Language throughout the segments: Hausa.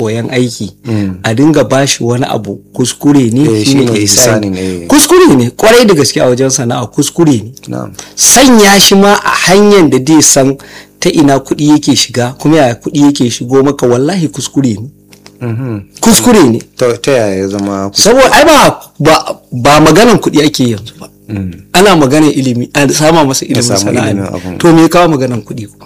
koyan aiki a dinga bashi wani abu kuskure ne Eh, shine shine ihsani ihsani ne. kuskure ne kwarai da gaske a wajen sana'a kuskure ne na'am sanya shi ma a hanyar da zai san ta ina kuɗi yake shiga kuma yaya kuɗi yake shigo maka wallahi kuskure ne Mhm. kuskure ne ta ta yaya ya zama ku- saboda ai ba ba, ba maganan kuɗi ake yanzu ba Mm. ana maganan ilimi a sama masa ilimin samu sana'a ilimin ne. abun. to me ya kawo maganan kuɗi kuma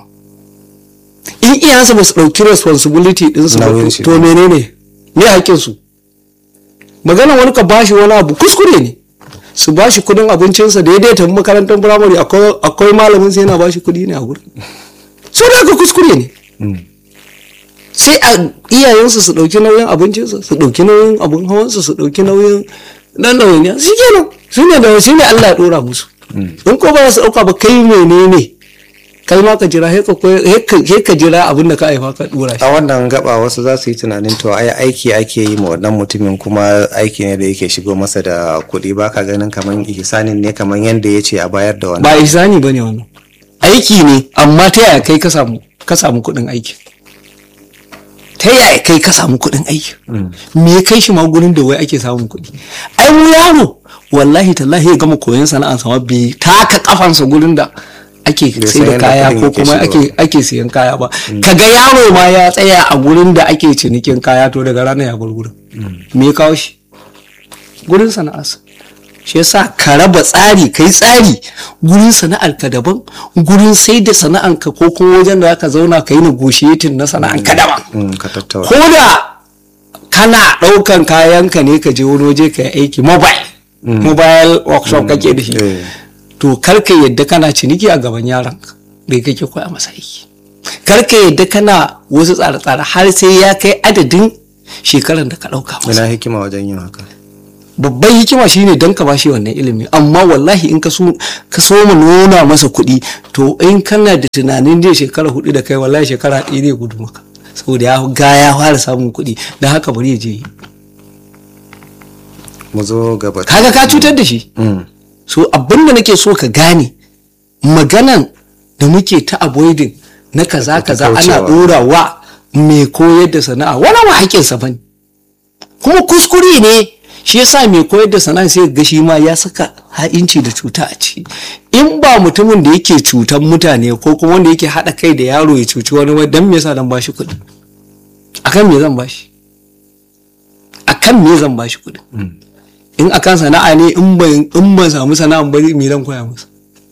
in iyayensa ba su ɗauki responsibility ɗinsu ba Nauyin to- shi to ba. menene me haƙƙinsu maganan wani ka bashi wani abu kuskure ne su bashi kuɗin abincinsa da ya dai tafi makarantar firamare akwai akwai malamin sai yana bashi kuɗi ne a gurin so da haka kuskure ne Mm. sai a iyayensu su ɗauki nauyin abincinsa su ɗauki nauyin abin hawansa su ɗauki nauyin dan ɗawainiya shi kenan shi ne da shi ne Allah ya ɗora musu in ko ba za su ɗauka ba kai menene kai ma ka jira sai ka koy- sai ka- sai ka jira abin da ka haifa ka ɗora shi a wannan gaba wasu za su yi tunanin to ai aiki ake yi ma wannan mutumin kuma aiki ne da yake shigo masa da kuɗi ba ka ganin kamar ihsanin ne kamar yadda ya ce a bayar da wannan ba ihsani bane wannan aiki ne amma ta yaya kai ka samu ka samu kuɗin aiki ta yaya kai ka samu kuɗin aiki me ya kai shi ma gurin da wai ake samun kuɗi ai mu yaro wallahi tallahi ya gama koyon sana'ar sama bai taka kafansa gurin da ake Bai sai san da yadda kaya kuɗin ko yake kuma ake shigowa. ake siyan kaya ba kaga yaro ma ya tsaya a gurin da ake cinikin kaya to daga ranar ya bar gurin me ya kawo shi gurin sana'arsa shi yasa ka raba tsari kai tsari gurin sana'ar ka daban gurin sai da sana'ar ka ko kuma wajen da zaka zauna ka yi negotiating na sana'ar ka daban Mm, ka tattauna ko da kana ɗaukan kayanka ne ka je wani waje ka yi aiki mobile mobile workshop kake da shi Eh. to kar ka yadda kana ciniki a gaban yaron da kake koya masa aiki kar ka yadda kana wasu tsare-tsare har sai ya kai adadin shekaran da ka ɗauka masa ina hikima wajen yin haka babban hikima shine don ka bashi wannan ilimi amma wallahi in ka so ka so mu nuna masa kuɗi to in kana da tunanin zai shekara hudu da kai wallahi shekara ɗaya zai gudu maka saboda ya ga ya fara samun kuɗi don haka bari ya je yi mu zo gaba kaga ka cutar da shi Mm. so abin da nake so ka gane maganan da muke ta avoiding na kaza kaza ana kaucewa. dora wa mai koyar da sana'a wani ma haƙƙinsa bane kuma kuskure ne shi yasa mai koyar da sana'a sai ga shi ma ya saka ha'inci da cuta a ciki in ba mutumin da yake cutan mutane ko kuma wanda yake haɗa kai da yaro ya cuci wani wai dan me yasa dan bashi kuɗi akan me zan bashi akan me zan bashi kuɗi in akan sana'a ne in ban in ban samu sana'an bari me zan koya masa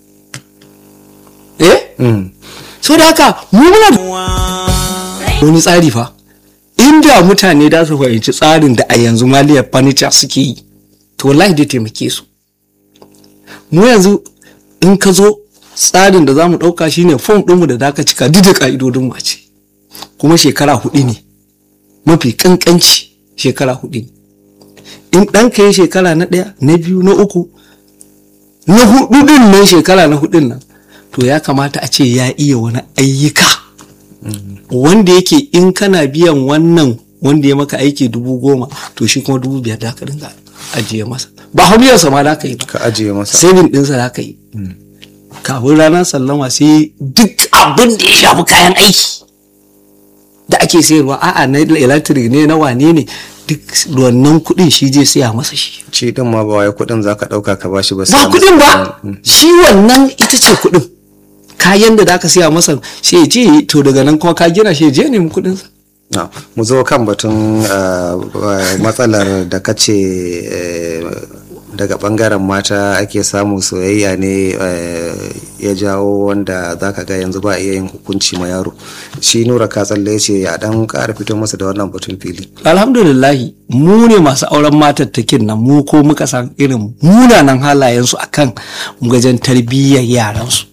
eh Mm. so da haka mu muna da wani tsari fa inda mutane da su fahimci tsarin da a yanzu maliyar furniture suke yi to wallahi dai taimake su mu yanzu in ka zo tsarin da za mu ɗauka shine fom ɗinmu da zaka cika duk da ƙa'idodin mu a ce kuma shekara hudu ne mafi ƙanƙanci shekara hudu ne in ɗanka ya shekara na ɗaya na biyu na uku na hudu ɗin nan shekara na hudun nan to ya kamata a ce ya iya wani ayyuka wanda yake in kana biyan wannan wanda ya maka aiki dubu goma to shi kuma dubu biyar da ka dinga ajiye masa ba hamiyarsa ma da ka yi ba ka ajiye masa saving ɗinsa da ka yi kafin ranar sallama sai duk abin da ya shafi kayan aiki da ake sayarwa a'a na electric ne na wane ne duk wannan kuɗin shi zai siya masa shi ci din ma ba wai kuɗin zaka ɗauka ka bashi ba ba sai kuɗin masa- ba shi wannan ita ce kuɗin kayan da aka siya masa sai ya je to daga nan kuma ka gina shi ya je nemi kuɗinsa Na, mu zo kan batun uh, uh, matsalar da kace uh, daga bangaren mata ake samu soyayya ne uh, ya jawo wanda zaka ga yanzu ba iya yin hukunci ma yaro shi nura ka tsalle ce a dan ƙara fito masa da wannan batun fili alhamdulillahi mu ne masu auren matattakin nan mu ko muka san irin munanan halayensu akan gajen tarbiyyar yaransu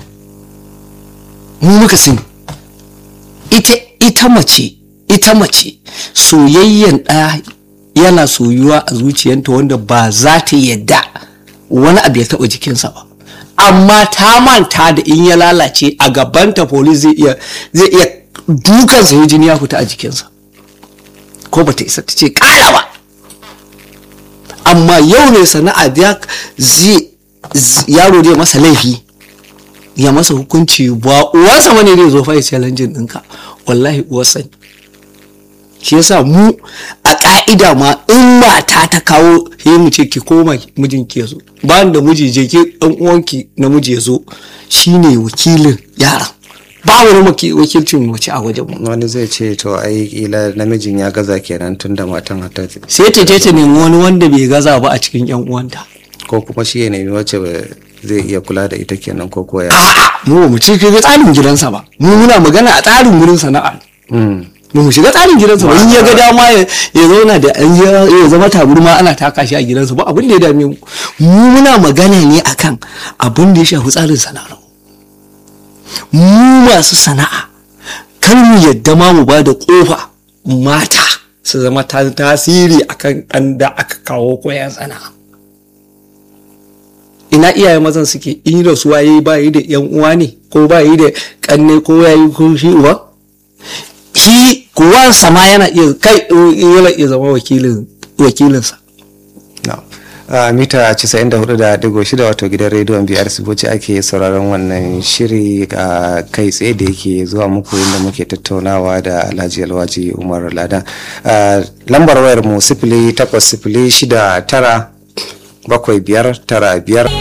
mu muka sani ita ita mace ita mace soyayyen ɗaya yana soyuwa a zuciyanta wanda ba za ta yadda wani abu ya taɓa jikinsa ba amma ta manta da in ya lalace a gabanta polis zai iya zai iya dukansa ya jini ya fita a jikinsa ko bata isa ta ce ƙara ba amma yau ne sana'a ya zai yaro zai masa laifi ya masa hukunci ba uwarsa mane zai zo fa ya challenge ɗinka wallahi uwarsa ne shi yasa mu a ka'ida ma in mata ta kawo he mu ce ki koma mijinki ya zo bayan da miji je ki dan uwanki namiji ya zo shine wakilin yaran ba wani waki- wakilcin mace a wajen mu wani zai ce to ai kila namijin ya gaza kenan tun da matan hata sai ta je ta nemi wani wanda bai gaza ba a cikin yan uwanta ko kuma shi ya nemi wacce ba- zai iya kula da ita kenan ko koya a'a mu ba mu ci ga tsarin gidansa ba mu muna magana a tsarin wurin sana'a Mm. ba mu shiga tsarin gidansa ba in ya ga dama ya ya zauna da an ya ya zama taburma ana taka shi a gidansa ba abin da ya dame mu mu muna magana ne akan abin da ya shafi tsarin sana'ar mu mu masu sana'a kar mu yadda ma mu ba da kofa mata su zama ta tasiri akan ɗan da aka kawo koyan sana'a ina iyaye mazan suke in rasuwa yayi ba yi da yan uwa ne ko ba yi da kanne ko yayi ko shi uwa shi kuwansa ma yana iya kai yana iya zama wakilin wakilinsa No. a mita 94.6 wato gidan rediyon biyar siboci ake sauraron wannan shiri a kai tsaye da yake zuwa muku inda muke tattaunawa da alhaji alwaji umar ladan Ah, lambar wayar mu sifili takwas sifili shida tara bakwai biyar tara biyar